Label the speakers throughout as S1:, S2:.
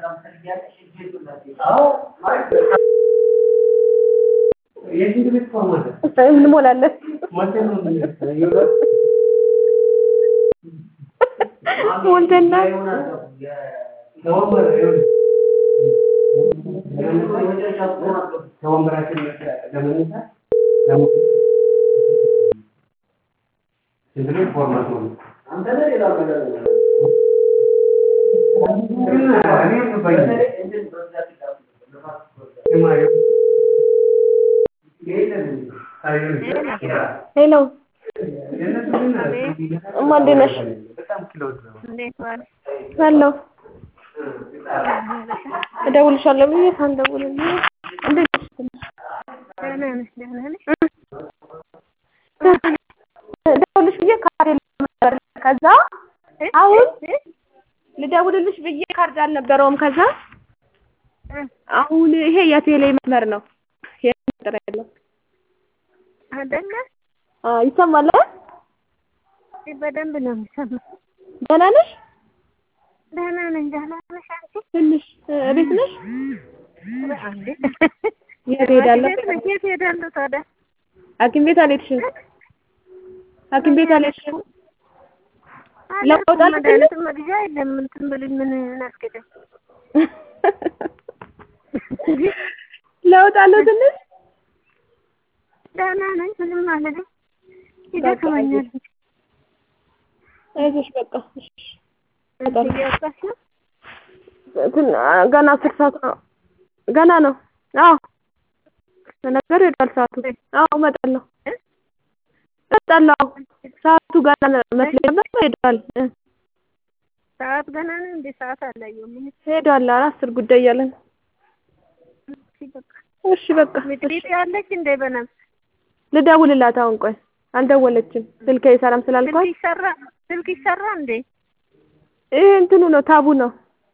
S1: እንሞላለን። ሞልተና ሄሎ እማ እንዴት ነሽ? አለሁ እደውልልሻለሁ ብዬሽ ሳልደውልልሽ እንዴት ነሽ? ልደውልልሽ ብዬሽ ካርድ የለም ነበር። ከዛ አሁን ልደውልልሽ ብዬሽ ካርድ አልነበረውም። ከዛ አሁን ይሄ የቴሌ መስመር ነው የጥራ ያለው
S2: አይደለ?
S1: አዎ ይሰማል።
S2: በደንብ ነው የሚሰማው።
S1: ደህና ነሽ?
S2: ደህና ነኝ። ደህና ነሽ አንቺ?
S1: ትንሽ ቤት ነሽ?
S2: አንዴ
S1: የት ሄዳለሁ?
S2: የት ነሽ? የት ሄዳለሁ ታዲያ?
S1: ሐኪም ቤት አልሄድሽም? ሐኪም ቤት አልሄድሽም? ለውጥ አለ ትንሽ?
S2: መድኃኒት መግዣ የለም። እንትን ብልኝ ምን እናስገደም?
S1: ለውጥ አለው ትንሽ?
S2: ደህና ነኝ። ምንም አልልም። ይደክመኛል።
S1: አይዞሽ በቃ እሺ።
S2: እየወጣሽ ነው?
S1: እንትን ገና አስር ሰዓት ነው። ገና ነው። አዎ ነገር ሄዷል ሰዓቱ። አዎ እመጣለሁ እመጣለሁ። አዎ ሰዓቱ ገና መስሎኝ ነበር ሄዷል። እ
S2: ሰዓት ገና ነው እንዴ? ሰዓት አላየሁም።
S1: ሄዷል። ኧረ አስር ጉዳይ እያለ ነው።
S2: እሺ በቃ
S1: እሺ በቃ
S2: ሚጥሚጥ ያለች እንደ በነፍስ
S1: ልደውልላት አሁን። ቆይ አልደወለችም። ስልኬ ሰላም
S2: ስልክ
S1: ስላልኳት
S2: ይሰራ ስልክ ይሰራ እንዴ?
S1: ይሄ እንትኑ ነው ታቡ ነው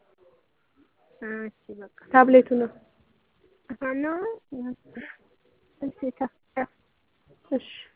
S2: እሺ በቃ
S1: ታብሌቱ ነው።
S2: አሃ ነው። እሺ ታ
S1: እሺ